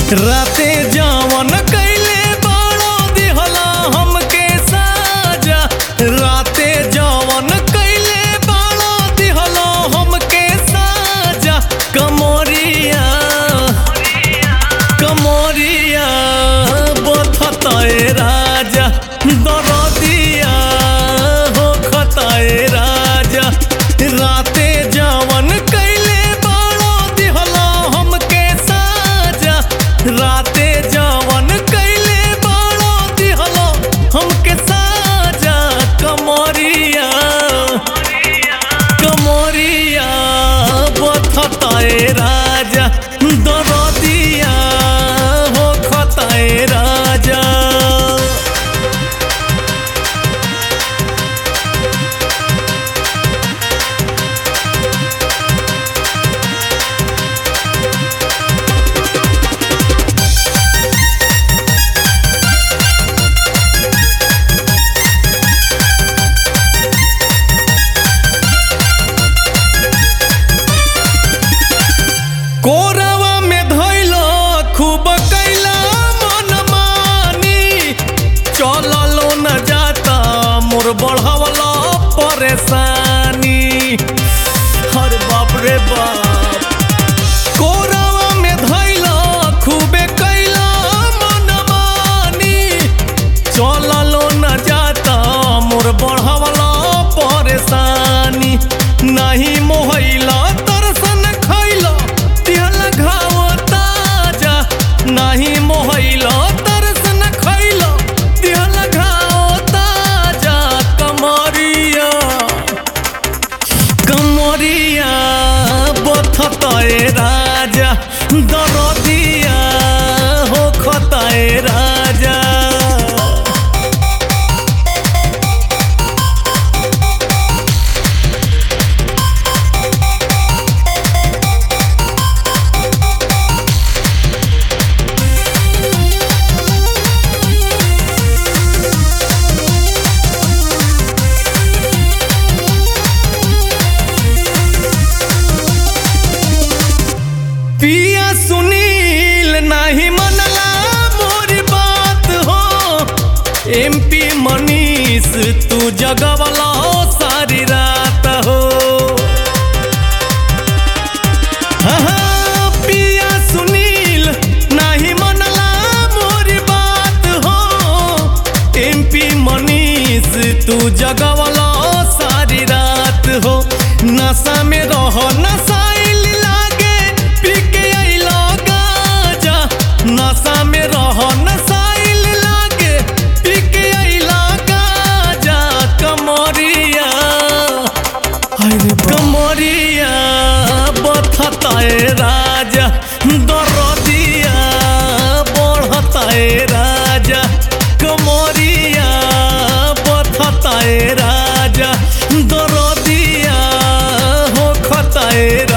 राते जवन कैले बाड़ो दिहला हमके साजा राते जवन कैले बाड़ो दिहला हमके साजा कमोरिया कमोरिया बथताए राजा दरदिया हो खताए राजा राते जवन कैले बाड़ो दिहला हमके साजा राते जवन कैले बाड़ो दिहला हमके साजा कमरिया कमरिया बथताए राजा दरदिया हो खताए राजा कोरवा में धैला खूब कैला मन मानी चललो न जाता मोर बढ़वला परेशानी हर बाप रे बाप कोरवा में धैला खूबे कैला मन मानी चललो न जाता मोर बढ़वला परेशानी नहीं मोहैला तरसन खैला तिहल घाव ताजा नहीं मोहैला तरसन खैला तिहल घाव ताजा कमरिया कमरिया बथताए राजा दरदिया हो खताए राजा पिया सुनील नहीं मनला मोरी बात हो एमपी मनीष तू जगवला सारी रात हो हाँ, पिया सुनील नहीं मनला मोरी बात हो एमपी मनीष तू जगवला सारी रात हो नशा में रहो नशाइल लागे पी के अइलो गाजा नशा में रहो नशाइल लागे पी के अइलो गाजा कमरिया अरे कमरिया बथताए राजा दरदिया बढ़ताए राजा कमरिया बथताए राजा दरदिया हो खताए